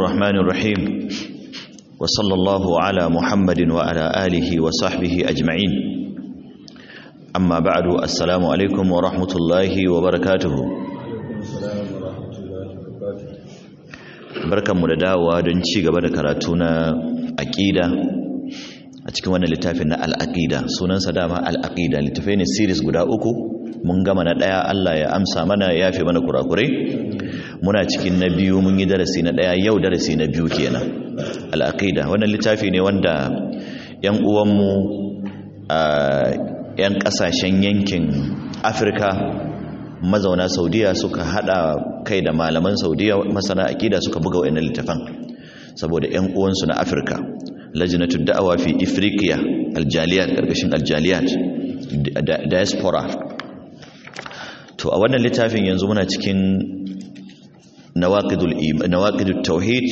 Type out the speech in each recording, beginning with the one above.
الرحمن الرحيم وصلى الله على محمد وعلى آله وصحبه أجمعين أما بعد السلام عليكم ورحمة الله وبركاته barkanmu da dawowa don ci gaba da karatu na aƙida a cikin wannan littafin na al'aƙida sunansa dama al'aƙida littafai ne series guda uku mun gama na ɗaya Allah ya amsa mana ya fi mana kurakurai muna cikin na biyu mun yi darasi na ɗaya yau darasi na biyu kenan al'aƙida wannan littafi ne wanda ‘yan uwanmu a ‘yan ƙasashen yankin afirka mazauna saudiya suka hada kai da malaman saudiya masana aƙida suka buga wa'annan littafan saboda ‘yan uwansu na afirka lajinatu da'awa fi ifriqiya aljaliyat ƙarƙashin aljaliyat diaspora to a wannan littafin yanzu muna cikin nawaqidul tauhid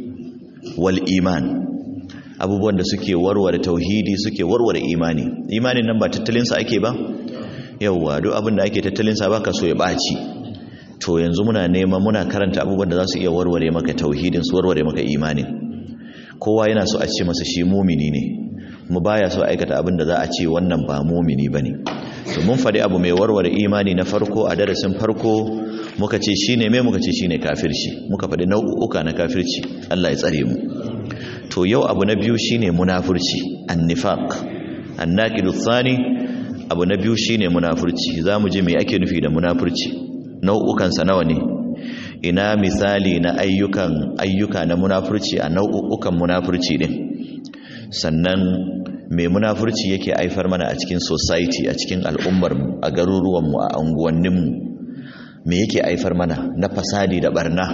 wal iman abubuwan da suke warware tauhidi suke warware imani imanin nan ba tattalin sa ake ba yawa duk abin da ake tattalin sa baka so ya baci to yanzu muna nema muna karanta abubuwan da za su iya warware maka tauhidin su warware maka imanin kowa yana so a ce masa shi mumini ne mu baya so aikata abin da za a ce wannan ba mumini bane to mun faɗi abu mai warware imani na farko a darasin farko muka ce shine me muka ce shine kafirci muka faɗi nau'uka na kafirci Allah ya tsare mu to yau abu na biyu shine munafurci annifaq annaqidu thani abu na biyu shine munafurci zamu je me ake nufi da munafurci nau'ukan sa nawa ne ina misali na ayyukan ayyuka na munafurci a nau'ukan munafurci din sannan mai munafurci yake haifar mana a cikin society a cikin al'ummar a garuruwanmu a unguwanninmu me yake haifar mana na fasadi da barna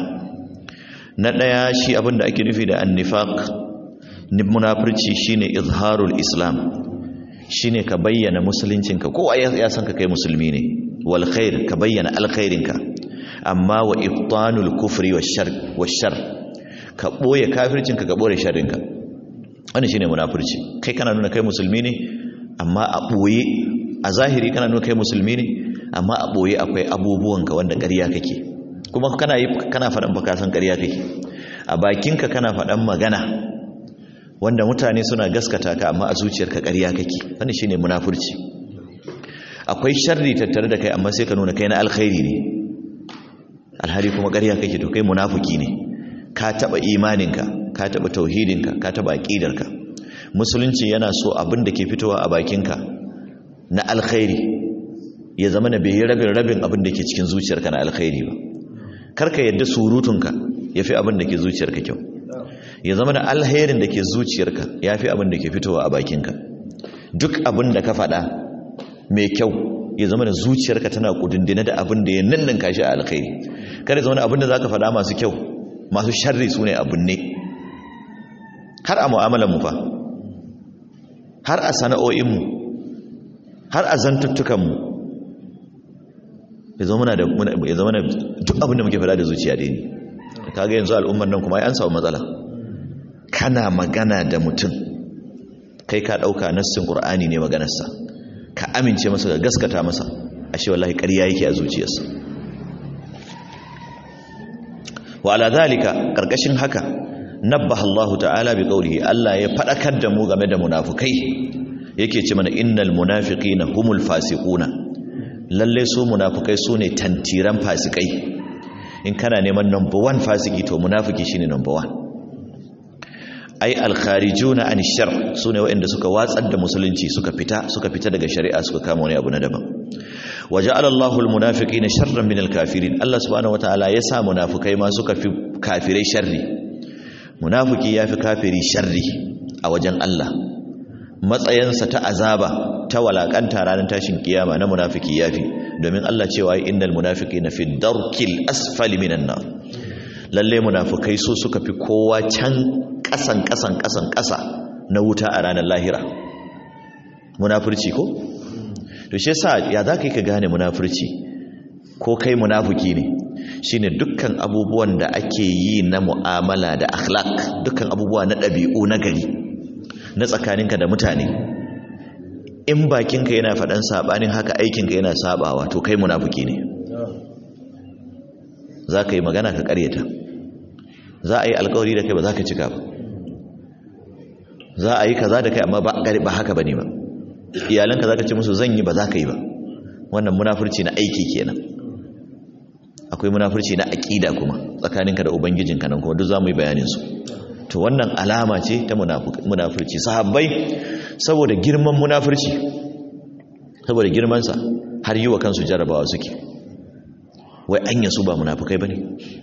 na ɗaya shi abin da ake nufi da annifaq munafurci shine izharul islam shine ka bayyana musuluncinka kowa ya san ka kai musulmi ne wal khair ka bayyana alkhairinka amma wa ibtanul kufri wash shar ka boye kafircinka ka boye sharrinka wani shine munafurci kai kana nuna kai musulmi ne amma a boye a zahiri kana nuna kai musulmi ne amma a boye akwai abubuwanka wanda ƙarya kake kuma kana yi kana faɗan baka san ƙarya kake a bakinka kana faɗan magana wanda mutane suna gaskata ka amma a zuciyarka ƙarya kake wani shine munafurci akwai sharri tattare da kai amma sai ka nuna kai na alkhairi ne alhari kuma ƙarya kake to kai munafuki ne ka taɓa imaninka ka taɓa tauhidinka ka taɓa aƙidarka musulunci yana so abin da ke fitowa a bakinka na alkhairi ya zama na bai yi rabin rabin abin da ke cikin zuciyarka na alkhairi ba karka yadda surutunka ya fi abin da ke zuciyarka kyau ya zama da alherin da ke zuciyarka ya fi abin da ke fitowa a bakinka duk abin da ka faɗa mai kyau ya zama da zuciyarka tana kudindina da abin da ya nanninka shi a alkhairi kada zama da abin da za ka faɗa masu kyau masu sharri su ne abin ne har a mu'amalanmu fa har a sana'o'inmu har a zantuttukanmu ya zama da duk abin da muke fada da zuciya da ne kaga yanzu al'ummar nan kuma an samu matsala kana magana da mutum kai ka ɗauka nassin ƙur'ani ne maganarsa ka amince masa ga gaskata masa ashe wallahi ƙarya yake a zuciyarsa wa ala zalika ƙarƙashin haka nabbaha Allah ta'ala bi qawlihi Allah ya fadakar da mu game da munafikai yake ce mana innal munafiqina humul fasiquna lalle su munafikai sune tantiran fasikai in kana neman number 1 fasiki to munafiki shine number 1 ai al kharijuna an shar sune waɗanda suka watsar da musulunci suka fita suka fita daga shari'a suka kama wani abu na daban waja'ala Allahu al munafiqina sharran min al kafirin Allah subhanahu wataala ya sa munafikai ma suka fi kafirai sharri munafiki ya fi kafiri sharri a wajen Allah matsayansa ta azaba ta walakanta ranar tashin kiyama na munafiki ya fi domin Allah cewa yi innal munafiki na fi darkil asfali minan nan lalle munafikai so suka fi kowa can kasan kasan kasan kasa na wuta a ranar lahira munafurci ko to shi yasa ya za ka yi ka gane munafurci ko kai munafiki ne shine dukkan abubuwan da ake yi na mu'amala da akhlaq dukkan abubuwa na ɗabi'u na gari na tsakaninka da mutane in bakinka yana faɗan saɓanin haka aikinka yana saɓawa to kai munafiki ne za ka yi magana ka ƙaryata za a yi alkawari da kai ba za ka cika ba za a yi kaza da kai amma ba haka ba ne ba iyalanka za ka ce musu zan yi ba za ka yi ba wannan munafurci na aiki kenan akwai munafurci na aƙida kuma tsakaninka da ubangijinka nan kuma duk za mu yi bayaninsu to wannan alama ce ta munafurci sahabbai saboda girman munafurci saboda girmansa har yi wa kansu jarabawa suke wai anya su ba munafukai ba ne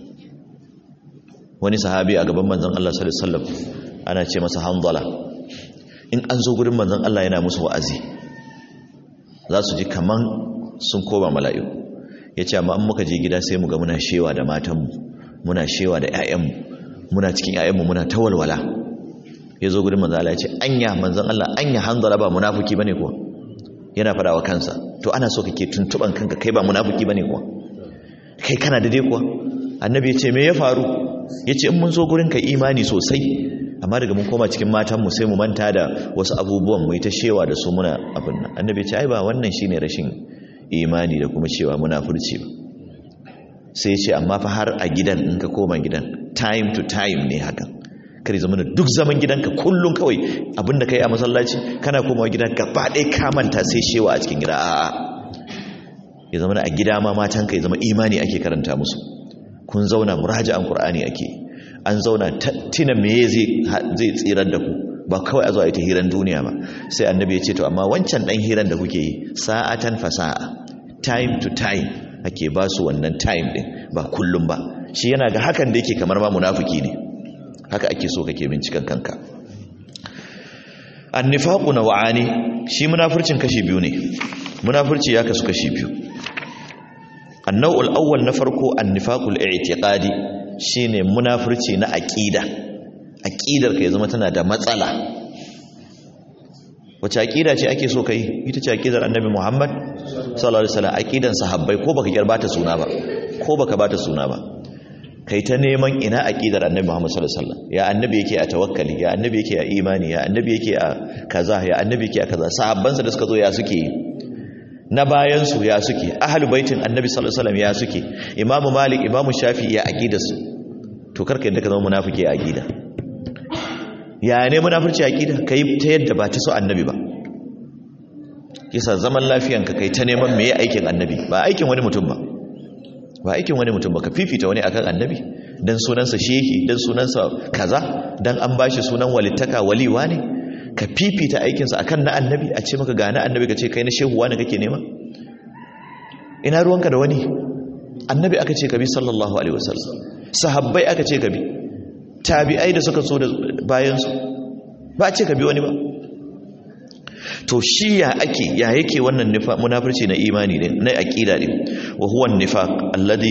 wani sahabi a gaban manzan Allah sallallahu alaihi wasallam ana ce masa hanzala in an zo gurin manzan Allah yana musu wa'azi za su ji kaman sun koma mala'iku ya ce amma an muka je gida sai mu ga muna shewa da matanmu muna shewa da 'ya'yanmu muna cikin 'ya'yanmu muna ta walwala ya zo gurin manzan Allah ya ce anya manzan Allah anya hanzala ba munafuki bane kuwa yana fada wa kansa to ana so kake tuntuban kanka kai ba munafiki bane kuwa kai kana da dai kuwa annabi ya ce me ya faru ya ce in mun zo gurin ka imani sosai amma daga mun koma cikin matanmu sai mu manta da wasu abubuwan mu ta shewa da su muna abin nan annabi ya ce ai ba wannan shine rashin imani da kuma cewa munafurci ba sai ya ce amma fa har a gidan in ka koma gidan time to time ne hakan kare zama duk zaman gidanka kullum kawai abinda kai a masallaci kana komawa gida gaba ɗaya ka manta sai shewa a cikin gida a'a ya zama a gida ma matanka ya zama imani ake karanta musu kun zauna muraja'an qur'ani ake an zauna tina meye zai zai tsirar da ku ba kawai a zo a yi ta hiran duniya ba sai annabi ya ce to amma wancan dan hiran da kuke yi sa'atan fasa'a time to time ake ba su wannan time din ba kullum ba shi yana ga hakan da yake kamar ma munafiki ne haka ake so kake binciken kanka annifaqu naw'ani shi munafurcin kashi biyu ne munafurci ya kasu kashi biyu annaw'ul awwal na farko annifaqul i'tiqadi shine munafurci na aqida aqidar ka ya zama tana da matsala wace aqida ce ake so kai ita ce aqidar annabi Muhammad sallallahu alaihi wasallam aqidan sahabbai ko baka gyarbata suna ba ko baka bata suna ba kai ta neman ina aqidar annabi Muhammad sallallahu alaihi wasallam ya annabi yake a tawakkali ya annabi yake a imani ya annabi yake a kaza ya annabi yake a kaza sahabbansa da suka zo ya suke na bayan su ya suke ahlul baitin annabi sallallahu alaihi wasallam ya suke imamu malik imamu shafi ya aqidar su to karka yadda ka zama munafiki a aqida ya ne munafurci a aqida kai ta yadda ba ta so annabi ba kisa zaman lafiyanka kai ta neman meye aikin annabi ba aikin wani mutum ba ba aikin wani mutum ba ka fifita wani akan annabi dan sunansa shehi dan sunansa kaza dan an bashi sunan walittaka waliwa ne ka fifita aikinsa akan na annabi a ce maka ga na annabi ka ce kai na shehuwa ne kake nema ina ruwanka da wani annabi aka ce ka bi sallallahu alaihi wasallam sahabbai aka ce ka bi tabi'ai da suka so da bayansu ba a ce ka bi wani ba to shi ya ake ya yake wannan munafurci na imani ne na aqida ne wa huwa an-nifaq alladhi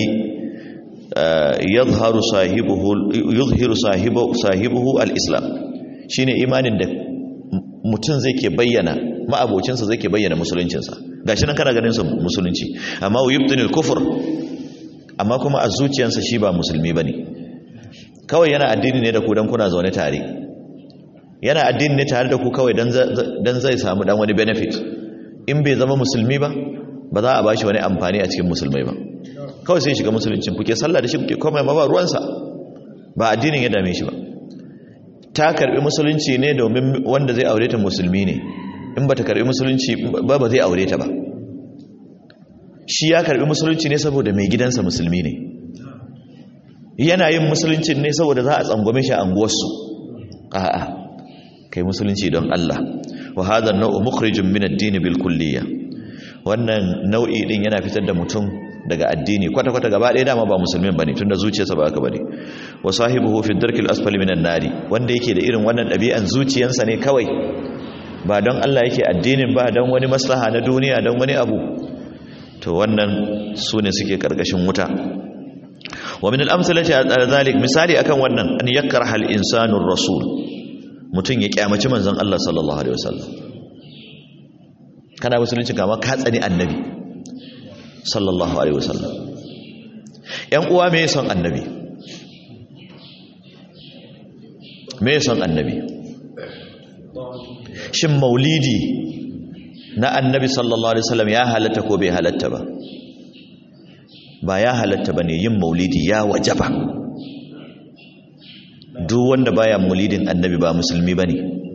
yadhharu sahibuhu yuzhiru sahibu sahibuhu al-islam shine imanin da mutum zai ke bayyana ma'abocinsa zai ke bayyana musuluncinsa gashi nan kana ganin sa musulunci amma yubtinul kufr amma kuma a zuciyarsa shi ba musulmi bane kawai yana addini ne da ku dan kuna zaune tare yana addini ne tare da ku kawai dan zai samu dan wani benefit in bai zama musulmi ba ba za a bashi wani amfani a cikin musulmai ba kawai sai shiga musuluncin kuke sallah da shi kuke komai ma ba ruwansa ba addinin ya dame shi ba ta karbi musulunci ne domin wanda zai aure ta musulmi ne in ba ta karbi musulunci ba ba zai aure ta ba shi ya karbi musulunci ne saboda mai gidansa musulmi ne yana yin musulunci ne saboda za a tsangwame shi a anguwarsu a'a kai musulunci don Allah wa hadha an-naw'u mukhrijun min ad-din bil kulliyya wannan nau'i din yana fitar da mutum daga addini kwata kwata gaba ɗaya dama ba musulmin bane tunda zuciyarsa ba haka bane wa sahibuhu fi ad-darki al-asfali min an-nari wanda yake da irin wannan ɗabi'an zuciyarsa ne kawai ba don Allah yake addinin ba don wani maslaha na duniya don wani abu to wannan su ne suke karkashin wuta wa min al-amsalati ala zalik misali akan wannan an yakraha al-insanu ar-rasul mutum ya kyamaci manzon Allah sallallahu alaihi wasallam kana musulunci kama ka tsani annabi sallallahu alaihi wasallam yan uwa me son annabi me son annabi shin maulidi na annabi sallallahu alaihi wasallam ya halatta ko bai halatta ba ba ya halatta bane yin maulidi ya wajaba duk wanda baya maulidin annabi ba musulmi bane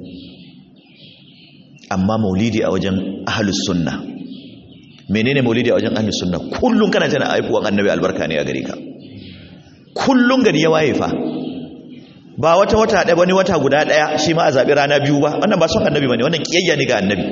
amma maulidi a wajen ahlus sunna menene maulidi a wajen ahlus sunna kullun kana tana aifuwan annabi albarka ne a gare ka kullun gari ya waye fa ba wata wata ɗaya wani wata guda ɗaya shi ma a zaɓi rana biyu ba wannan ba son annabi ba ne wannan ƙiyayya ne ga annabi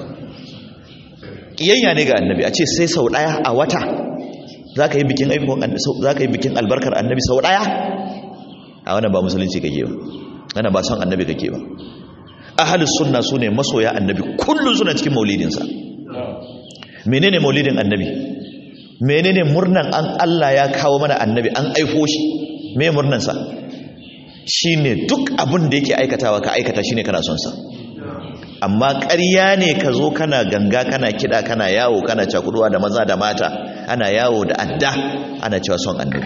ƙiyayya ne ga annabi a ce sai sau ɗaya a wata za ka yi bikin aifuwan za ka yi bikin albarkar annabi sau ɗaya a wannan ba musulunci kake ba wannan ba son annabi kake ba ahalus sunna su ne masoya annabi kullum suna cikin maulidinsa menene maulidin annabi menene murnan an Allah ya kawo mana annabi an aifo shi me murnansa shine duk abin da yake aikatawa ka aikata shine kana son sa amma ƙarya ne ka zo kana ganga kana kiɗa kana yawo kana cakuduwa da maza da mata ana yawo da adda ana cewa son annabi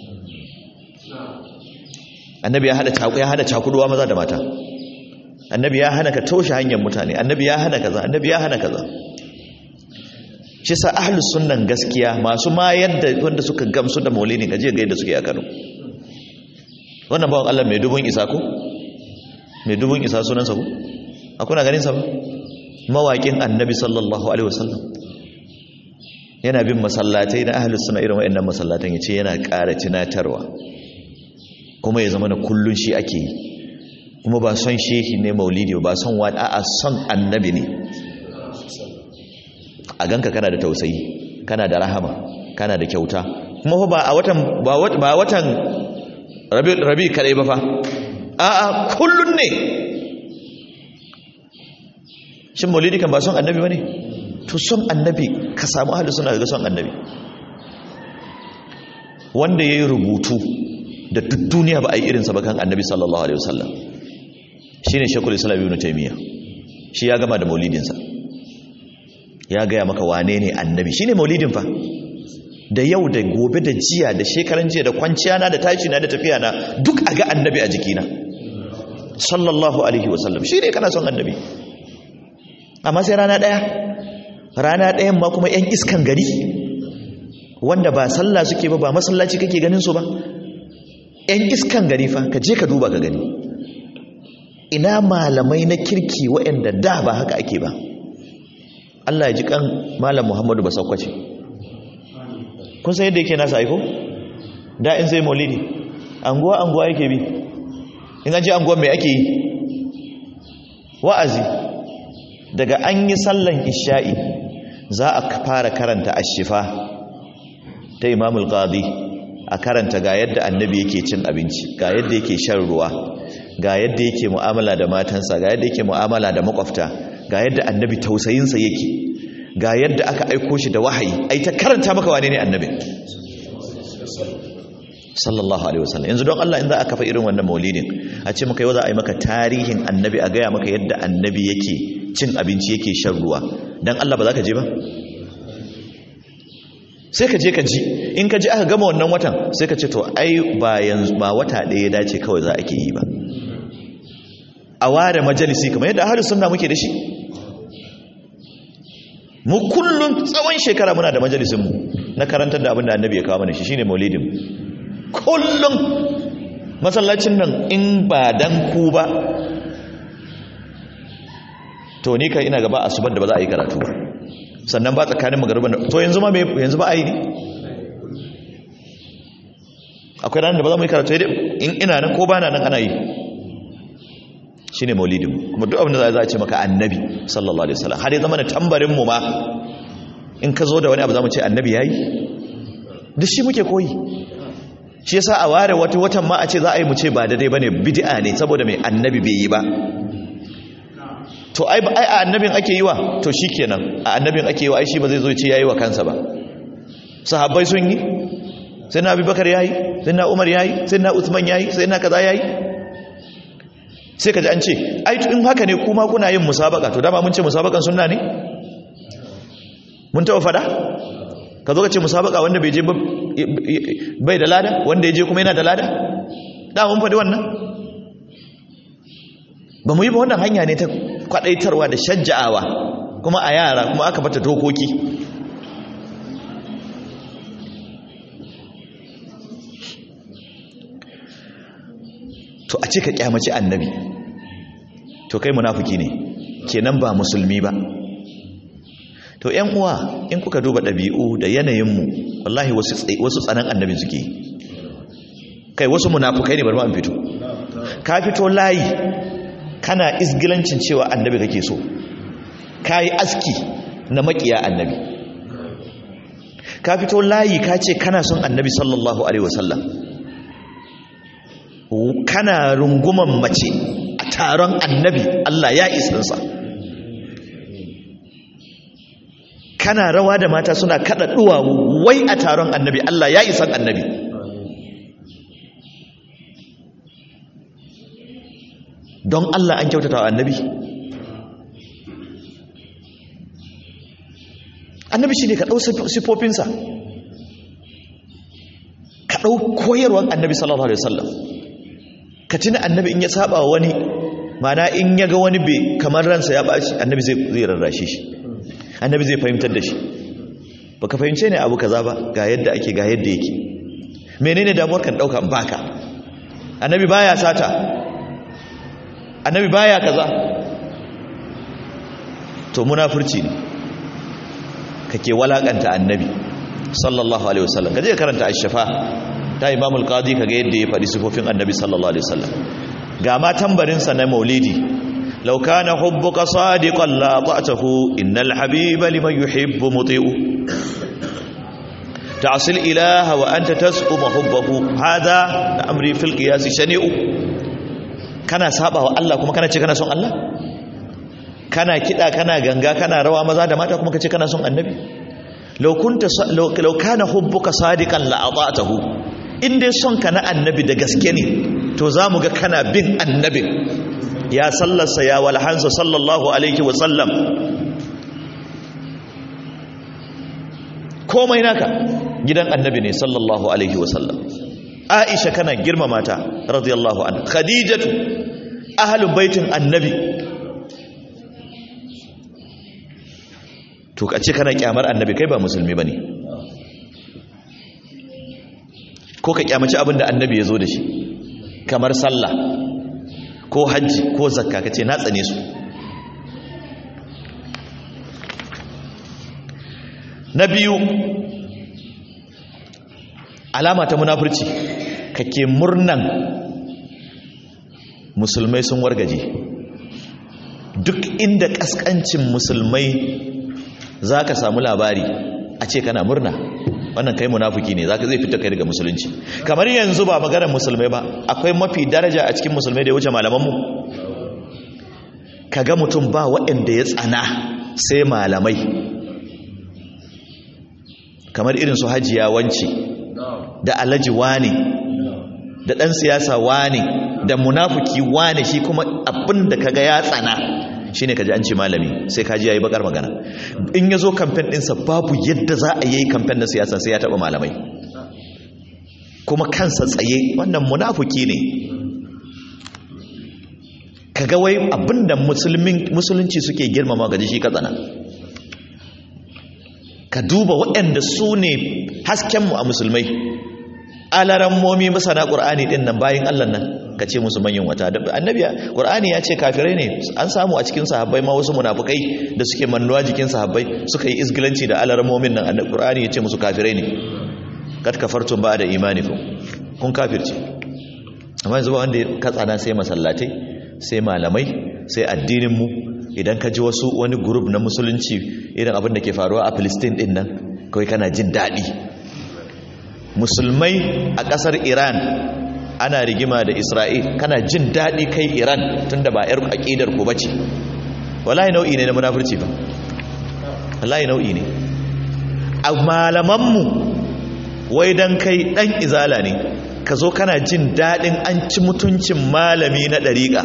annabi ya hada cakuduwa ya hada cakuduwa maza da mata annabi ya hana ka toshe hanyar mutane annabi ya hana kaza annabi ya hana kaza shi sa ahlus sunnan gaskiya masu ma yadda wanda suka gamsu da maulidin kaje ga yadda suke a Kano wannan bawan Allah mai dubun isa ko mai dubun isa sunansa ko akuna ganin sa ba mawaƙin annabi sallallahu alaihi wasallam yana bin masallatai na ahlus sunna irin wayannan masallatan yace yana ƙara tunatarwa kuma ya zama na kullun shi ake yi kuma ba son shehi ne maulidi ba son wani a'a son annabi ne a ganka kana da tausayi kana da rahama kana da kyauta kuma ba a watan ba watan rabi kadai ba fa a'a kullun ne shin maulidi kan ba son annabi ba ne to son annabi ka samu ahalus suna ga son annabi wanda ya yi rubutu da duk duniya ba a yi irinsa ba kan annabi sallallahu alaihi wasallam shi ne shekul islam ibn taimiyya shi ya gama da maulidinsa ya gaya maka wane ne annabi shi ne maulidin fa da yau da gobe da jiya da shekaran jiya da kwanciya na da tashi na da tafiya na duk a ga annabi a jikina sallallahu alaihi wasallam shi ne kana son annabi amma sai rana ɗaya rana ɗayan ma kuma 'yan iskan gari wanda ba sallah suke ba ba masallaci kake ganin su ba 'yan iskan gari fa ka je ka duba ka gani ina malamai na kirki waɗanda da ba haka ake ba Allah ya ji kan malam Muhammadu ba saukwace kun san yadda yake nasa aiko da in sai maulidi anguwa anguwa yake bi in an ji anguwa mai ake yi wa'azi daga an yi sallan isha'i za a fara karanta ashifa ta imamul qadi a karanta ga yadda annabi yake cin abinci ga yadda yake shan ruwa ga yadda yake mu'amala da matansa ga yadda yake mu'amala da makwafta ga yadda annabi tausayinsa yake ga yadda aka aiko shi da wahayi ai ta karanta maka wane ne annabi sallallahu alaihi wasallam yanzu don Allah in za a kafa irin wannan maulidin a ce maka yau za a yi maka tarihin annabi a gaya maka yadda annabi yake cin abinci yake shan ruwa dan Allah ba za ka je ba sai ka je ka ji in ka ji aka gama wannan watan sai ka ce to ai ba yanzu ba wata ɗaya ya dace kawai za a ke yi ba a ware majalisi kamar yadda ahlus sunna muke da shi mu kullum tsawon shekara muna da majalisin mu na karantar da abin da annabi ya kawo mana shi shine maulidin kullum masallacin nan in ba dan ku ba to ni kai ina gaba asubar da ba za a yi karatu ba sannan ba tsakanin magarban da to yanzu ma me yanzu ba a yi ne akwai ranar da ba za mu yi karatu in ina nan ko ba na nan ana yi shine maulidin kuma duk abin da za a ce maka annabi sallallahu alaihi wasallam har ya zama da tambarin mu ma in ka zo da wani abu za mu ce annabi yayi duk shi muke koyi shi yasa a ware wata watan ma a ce za a yi mu ce ba daidai bane bid'a ne saboda mai annabi bai yi ba to ai ai a annabin ake yi wa to shikenan a annabin ake yi wa ai shi ba zai zo ce yayi wa kansa ba sahabbai sun yi sai na abubakar yayi sai na umar yayi sai na usman yayi sai na kaza yayi sai ka ji an ce ai in haka ne kuma kuna yin musabaka to dama mun ce musabakan sunna ne mun taɓa fada ka zo ka ce musabaka wanda bai je bai da lada wanda ya je kuma yana da lada da mun faɗi wannan ba mu yi ba wannan hanya ne ta kwaɗaitarwa da shajja'awa kuma a yara kuma aka bata dokoki to a ce ka kyamaci annabi to kai munafiki ne kenan ba musulmi ba to yan uwa in kuka duba ɗabi'u da yanayinmu wallahi wasu tsanan annabi suke kai wasu munafukai ne bari ma an fito ka fito layi kana isgilancin cewa annabi kake so ka yi aski na makiya annabi ka fito layi ka ce kana son annabi sallallahu alaihi wasallam kana runguman mace a taron annabi Allah ya isansa kana rawa da mata suna kada duwawu wai a taron annabi Allah ya isan annabi don Allah an kyautata wa annabi annabi shi ne ka ɗau sifofinsa ka ɗau koyarwar annabi sallallahu alaihi wasallam ka tuna annabi in ya saba wa wani mana in ya ga wani bai kamar ransa ya ɓaci annabi zai rarrashe shi annabi zai fahimtar da shi baka fahimce ne abu kaza ba ga yadda ake ga yadda yake menene damuwar kan ɗauka baka annabi baya sata annabi baya kaza to munafurci ne kake walakanta annabi sallallahu alaihi wasallam kaje karanta ash-shafa ta imam al-qadi kaga yadda ya faɗi sifofin annabi sallallahu alaihi wasallam ga ma tambarin sa na maulidi law kana hubbuka sadiqan la ta'tahu innal habiba liman yuhibbu muti'u ta'sil ilaha wa anta tasqum hubbahu hada amri fil qiyas shani'u kana saba wa Allah kuma kana ce kana son Allah kana kida kana ganga kana rawa maza da mata kuma kace kana son annabi law kunta law kana hubbuka sadiqan la ata'tahu in dai son ka na annabi da gaske ne to zamu ga kana bin annabi ya sallarsa ya walhansa sallallahu alaihi wa sallam komai naka gidan annabi ne sallallahu alaihi wa sallam aisha kana girmama ta radiyallahu anha khadijatu ahlul baitin annabi to kace kana kyamar annabi kai ba musulmi bane ko ka kyamaci abinda annabi ya zo da shi kamar sallah ko hajji ko zakka kace na tsane su na biyu alama ta munafurci kake murnan musulmai sun wargaje duk inda kaskancin musulmai za ka samu labari a ce kana murna wannan kai munafuki ne zaka zai fita kai daga musulunci kamar yanzu ba maganar musulmai ba akwai mafi daraja a cikin musulmai da ya wuce malamanmu kaga mutum ba waɗanda ya tsana sai malamai kamar irin su hajiya wance da alhaji wane da ɗan siyasa wane da munafuki wane shi kuma abin da kaga ya tsana shine kaji an ce malami sai kaji yayi bakar magana in ya zo kamfen ɗinsa babu yadda za a yi kamfen na siyasa sai ya taɓa malamai kuma kansa tsaye wannan munafuki ne kaga wai abinda musulunci suke girmama gaji shi ka tsana ka duba waɗanda su ne haskenmu a musulmai alaran momi masana ƙur'ani ɗin nan bayan allah nan ka ce musu manyan wata annabi ƙur'ani ya ce kafirai ne an samu a cikin sahabbai ma wasu munafukai da suke mannuwa jikin sahabbai suka yi isgilanci da alaran momin nan annabi ƙur'ani ya ce musu kafirai ne kat kafartum ba da imani kun kafirce amma yanzu ba wanda ka tsana sai masallatai sai malamai sai addinin mu idan ka ji wasu wani group na musulunci irin abin da ke faruwa a Palestine din nan kawai kana jin daɗi musulmai a ƙasar Iran ana rigima da Isra'il kana jin daɗi kai Iran tunda ba yar aƙidar ku bace wallahi nau'i ne na munafurci ba wallahi nau'i ne a malaman mu wai dan kai dan izala ne ka zo kana jin daɗin an ci mutuncin malami na ɗariƙa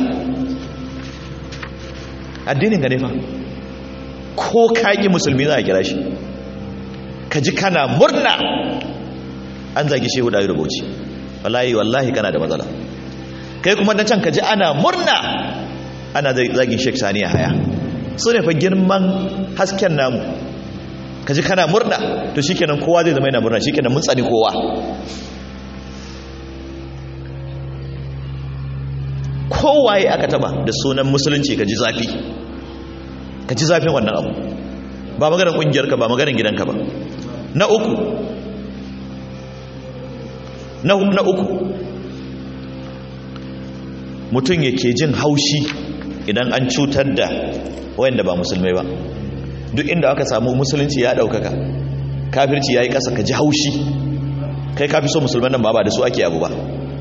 addinin ga ne fa ko kaƙi musulmi za a kira shi ka ji kana murna an zagi shehu da rubuci wallahi wallahi kana da matsala kai kuma na can ka ji ana murna ana zagin shek saniya haya su ne fa girman hasken namu ka ji kana murna to shikenan kowa zai zama yana murna shikenan mun tsani kowa kowaye aka taba da sunan musulunci ka ji zafi ka ji zafin wannan abu ba maganar kungiyarka ba maganar gidanka ba na uku na na uku mutum yake jin haushi idan an cutar da wayanda ba musulmai ba duk inda aka samu musulunci ya daukaka kafirci yayi kasa ka ji haushi kai kafi so musulman nan ba ba da su ake abu ba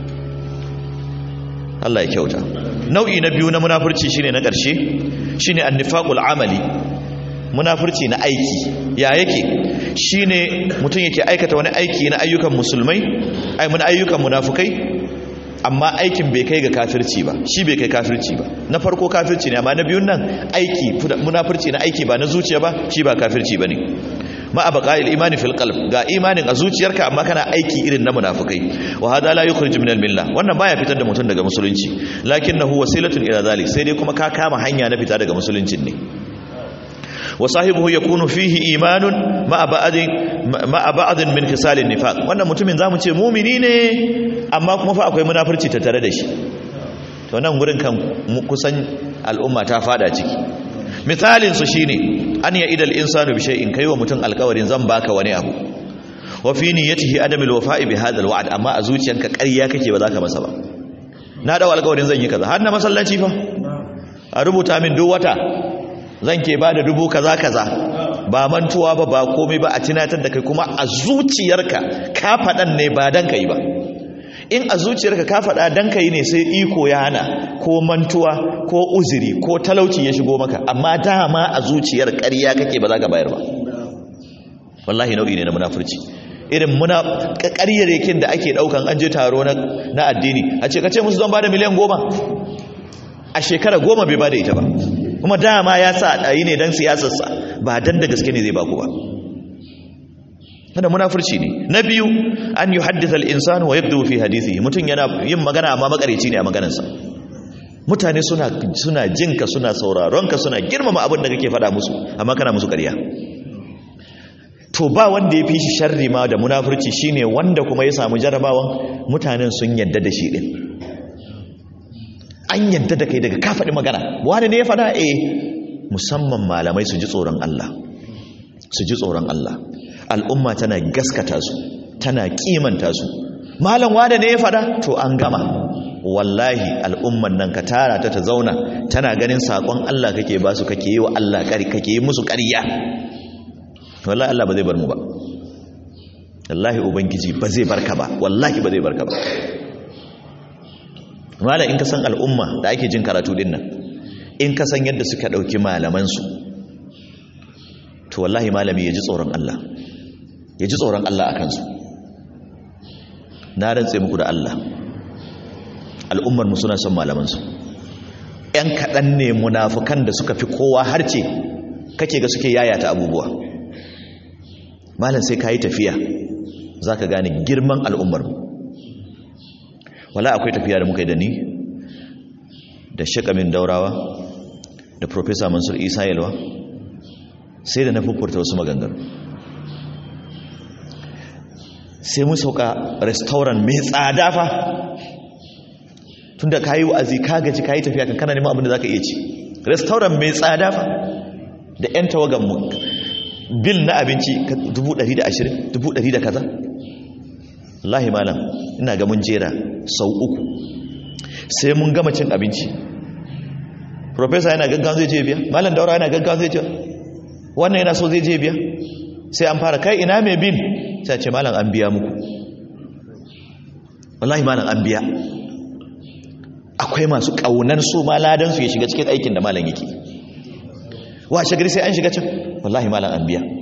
Allah ya kyauta nau'i na biyu na munafurci shine na ƙarshe shine annifaqul amali munafurci na aiki ya yake shine mutum yake aikata wani aiki na ayyukan musulmai ai mun ayyukan munafukai amma aikin bai kai ga kafirci ba shi bai kai kafirci ba na farko kafirci ne amma na biyun nan aiki munafurci na aiki ba na zuciya ba shi ba kafirci bane ma abqa'il imani fil qalb ga imanin a zuciyarka amma kana aiki irin na munafikai wa hada la yukhrij min al milla wannan baya fitar da mutum daga musulunci lakinnahu wasilatun ila zalik sai dai kuma ka kama hanya na fita daga musuluncin ne wa sahibuhu yakunu fihi imanun ma ba'din ma ba'din min khisalin nifaq wannan mutumin zamu ce mu'mini ne amma kuma fa akwai munafurci tattare da shi to nan gurin kan kusan al'umma ta fada ciki misalin su shine an ya idal insanu bi shay'in kai wa mutum alkawarin zan baka wani abu wa fi niyyatihi adamul wafa'i bi hadha alwa'd amma a zuciyanka ƙarya kake ba za ka masa ba na dawo alkawarin zan yi kaza har na masallaci fa a rubuta min duk wata zan ke ba da dubu kaza kaza ba mantuwa ba ba komai ba a tunatar da kai kuma a zuciyarka ka faɗan ne ba dan kai ba in a zuciyarka ka faɗa dan kai ne sai iko ya hana ko mantuwa ko uzuri ko talauci ya shigo maka amma dama a zuciyar ƙarya kake ba za ka bayar ba wallahi nau'i ne na munafurci irin muna ƙaryaryakin da ake ɗaukan an je taro na addini a ce ka ce musu zan ba da miliyan goma a shekara goma bai ba da ita ba kuma dama ya sa ɗayi ne don siyasarsa ba dan da gaske ne zai baku ba wanda munafurci ne na biyu an yi haddisa al'insanu wa yadda fi hadisi mutum yana yin magana amma makareci ne a maganarsa mutane suna suna jinka suna sauraronka suna girmama abin da kake faɗa musu amma kana musu ƙarya to ba wanda ya fi shi sharri ma da munafurci shine wanda kuma ya samu jarabawan mutanen sun yadda da shi din an yadda da kai daga ka faɗi magana wani ne ya faɗa eh musamman malamai su ji tsoron Allah su ji tsoron Allah al'umma tana gaskata su tana kimanta su malam wada ne ya fada to an gama wallahi al'umman nan ka tara ta ta zauna tana ganin sakon Allah kake ba su kake yi wa Allah kari kake yi musu ƙarya wallahi Allah ba zai bar mu ba wallahi ubangiji ba zai barka ba wallahi ba zai barka ba malam in ka san al'umma da ake jin karatu din nan in ka san yadda suka ɗauki malamansu to wallahi malami ya ji tsoron Allah ya ji tsoron Allah a kansu na rantse muku da Allah al'ummarmu suna son malamansu ‘yan kaɗan ne munafukan da suka fi kowa harce kake ga suke yayata abubuwa malam sai ka yi tafiya za ka gane girman al'ummarmu wala akwai tafiya da muka yi da ni da shekamin daurawa da profesa mansur isa yalwa sai da na fufurta wasu maganganu sai mun sauka restaurant mai tsada fa tunda ka yi wa'azi ka gaji ka yi tafiya kan kana neman abin da za ka iya ci restaurant mai tsada fa da 'yan tawagan mu bil na abinci 120 100 da kaza lahi malam ina ga mun jera sau uku sai mun gama cin abinci professor yana gaggawa zai je biya malam daura yana gaggawa zai je wannan yana so zai je biya sai an fara kai ina mai bin sai ce malam an biya muku wallahi malam an biya akwai masu kaunar su ma ladan su ya shiga cikin aikin da malam yake washe gari sai an shiga can wallahi malam an biya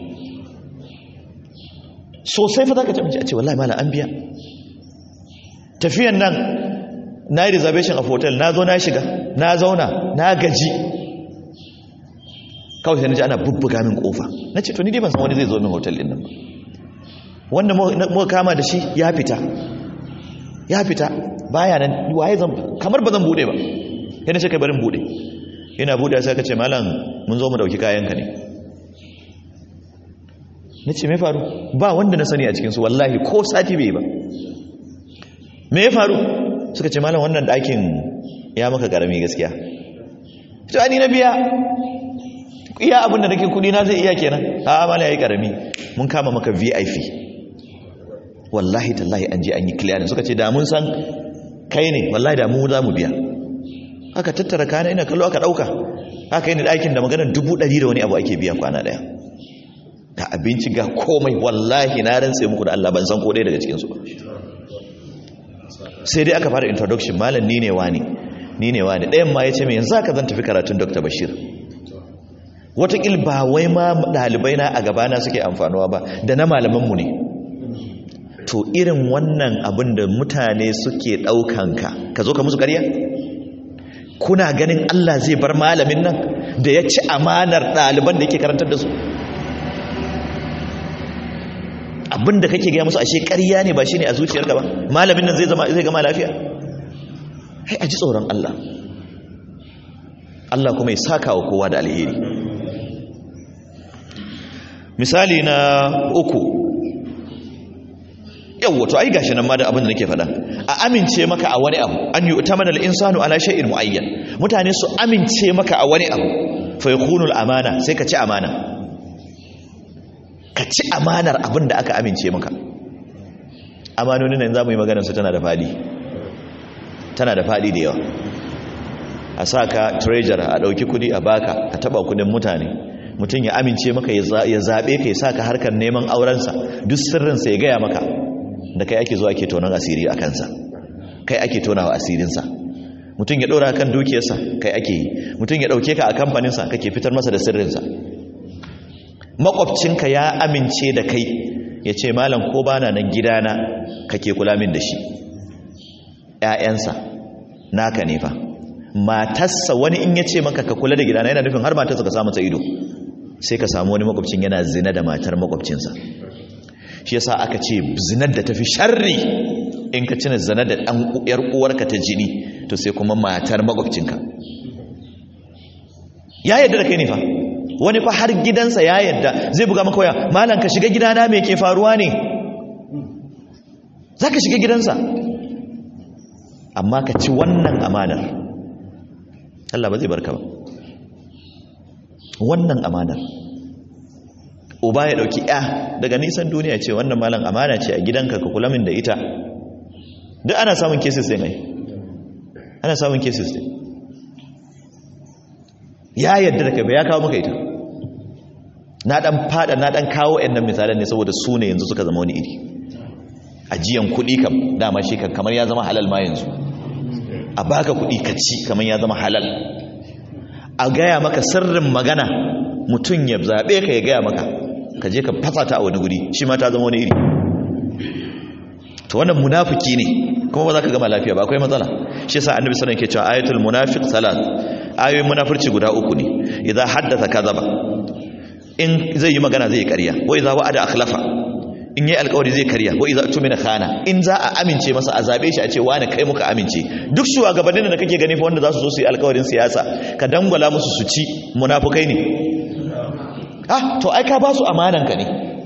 sosai fa zaka ce a ce wallahi malam an biya tafiyan nan na yi reservation a hotel na zo na shiga na zauna na gaji kawai sai na ji ana bubbuga min kofa na ce to ni dai ban san wani zai zo min hotel din nan ba wanda muka kama da shi ya fita ya fita baya nan waye zan kamar ba zan bude ba yana ce kai barin bude yana bude sai ka ce malam mun zo mu dauki kayanka ne na ce me faru ba wanda na sani a cikinsu wallahi ko sati bai ba me ya faru suka ce malam wannan ɗakin ya maka karami gaskiya to ani na biya iya abin da nake kudi na zai iya kenan a amala yayi karami mun kama maka VIP wallahi tallahi an je an yi clear suka ce da mun san kai ne wallahi da mu za mu biya aka tattara kana ina kallo aka dauka aka yi ni ɗakin da maganar dubu ɗari da wani abu ake biya kwana ɗaya ga abinci ga komai wallahi na rantse muku da Allah ban san ko ɗaya daga cikinsu ba sai dai aka fara introduction malam ni ne wani ni ne wani ɗayan ma ya ce mai yanzu aka zan tafi karatun dr bashir watakil ba wai ma ɗalibai na a gabana suke amfanuwa ba da na malamanmu ne to irin wannan abin da mutane suke ɗaukanka ka zo ka musu ƙarya kuna ganin Allah zai bar malamin nan da ya ci amanar ɗaliban da yake karantar da su abinda kake gaya musu ashe ƙarya ne ba shi ne a zuciyarka ba malamin nan zai zama zai gama lafiya hai a ji tsoron Allah Allah kuma ya saka wa kowa da alheri misali na uku yawwa to ai gashi nan ma da abin da nake faɗa a amince maka a wani abu an yi utamana al-insanu ala shay'in muayyan mutane su amince maka a wani abu fa yakunu al-amana sai ka ci amana ka ci amanar abin da aka amince maka amanoni nan zamu yi maganar su tana da fadi tana da fadi da yawa a saka treasurer a dauki kudi a baka a taba kudin mutane mutum ya amince maka ya zabe ka ya saka harkar neman aurensa duk sirrinsa ya gaya maka da kai ake zuwa ake tonon asiri a kansa kai ake tonawa asirinsa mutum ya ɗora kan dukiyarsa kai ake yi mutum ya ɗauke ka a kamfaninsa kake fitar masa da sirrinsa makwabcinka ya amince da kai ya ce malam ko bana nan gidana kake kula min da shi ‘ya'yansa naka ne fa matarsa wani in ya ce maka ka kula da gidana yana nufin har matarsa ka samu ta ido sai ka samu wani makwabcin yana zina da matar makwabcinsa shi yasa aka ce zinar da tafi sharri in ka cina zina da ɗan yar uwarka ta jini to sai kuma matar makwabcinka ya yadda da kai ne fa wani fa har gidansa ya yadda zai buga maka waya malam ka shiga gidana me ke faruwa ne za ka shiga gidansa amma ka ci wannan amanar Allah ba zai barka ba wannan amanar uba ya dauki ya daga nisan duniya ce wannan malam amana ce a gidanka ka kula min da ita duk ana samun cases din ai ana samun cases din ya yadda da kai ba ya kawo maka ita na dan fada na dan kawo ɗan misalan ne saboda su ne yanzu suka zama wani iri ajiyan kuɗi kam dama shi kan kamar ya zama halal ma yanzu a baka kuɗi ka ci kamar ya zama halal a gaya maka sirrin magana mutum ya zaɓe ka ya gaya maka ka je ka fasa ta a wani guri shi ma ta zama wani iri to wannan munafiki ne kuma ba za ka gama lafiya ba akwai matsala shi yasa annabi sallallahu alaihi wasallam ke cewa ayatul munafiq salat ayoyin munafurci guda uku ne idan haddatha kadhaba in zai yi magana zai yi ƙarya wa idza wa'ada akhlafa in yi alƙawari zai karya wa idza tumina khana in za a amince masa a zabe shi a ce wani kai muka amince duk shugabannin da kake gani fa wanda za su zo su yi alƙawarin siyasa ka dangwala musu su ci munafukai ne ah to ai ka ba su amanan ka ne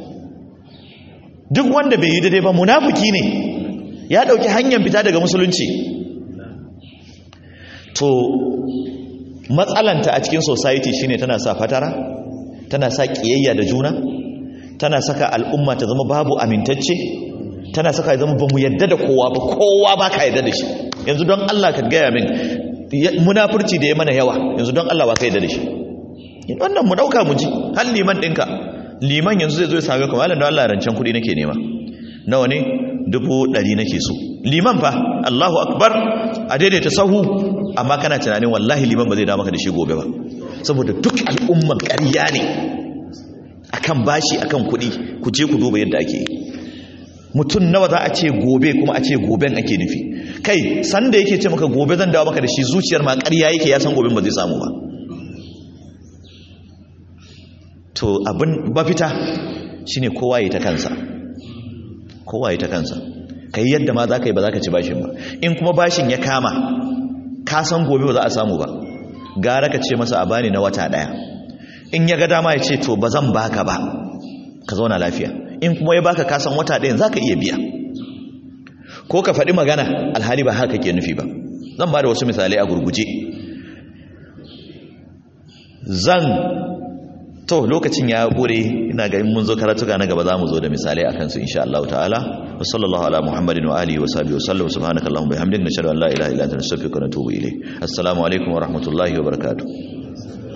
duk wanda bai yi daidai ba munafiki ne ya dauki hanyar fita daga musulunci to matsalanta a cikin society shine tana sa fatara tana sa kiyayya da juna tana saka al'umma ta zama babu amintacce tana saka ya zama bamu yadda da kowa ba kowa ba ka yadda da shi yanzu don Allah ka gaya min munafurci da ya mana yawa yanzu don Allah ba ka yadda da shi wannan mu dauka mu ji har liman ɗinka liman yanzu zai zo ya same ka malam don Allah rancen kuɗi nake nema nawa ne dubu ɗari nake so liman fa Allahu akbar a daidaita sahu amma kana tunanin wallahi liman ba zai dawo maka da shi gobe ba saboda duk al'umman ƙarya ne akan bashi akan kuɗi ku je ku duba yadda ake mutum nawa za a ce gobe kuma a ce goben ake nufi kai sanda yake ce maka gobe zan dawo maka da shi zuciyar ma ƙarya yake ya san goben ba zai samu ba to abin bafita shine kowa ya ta kansa kowa ya ta kansa kai yadda ma za ka yi ba za ka ci bashin ba in kuma bashin ya kama ka san gobe ba za a samu ba gara ka ce masa a bani na wata daya in ya ga dama ya ce to ba zan baka ba ka zauna lafiya in kuma ya baka ka san wata ɗayan za ka iya biya ko ka faɗi magana alhali ba haka ke nufi ba zan ba da wasu misalai a gurguje zan to lokacin ya ƙure ina ga mun zo karatuka na gaba za mu zo da misalai akan su insha Allah ta'ala wa sallallahu ala muhammadin wa alihi wa sahbihi wa sallam subhanakallahumma bihamdika nashhadu an la ilaha illa anta nastaghfiruka wa natubu ilayk assalamu alaikum wa rahmatullahi wa barakatuh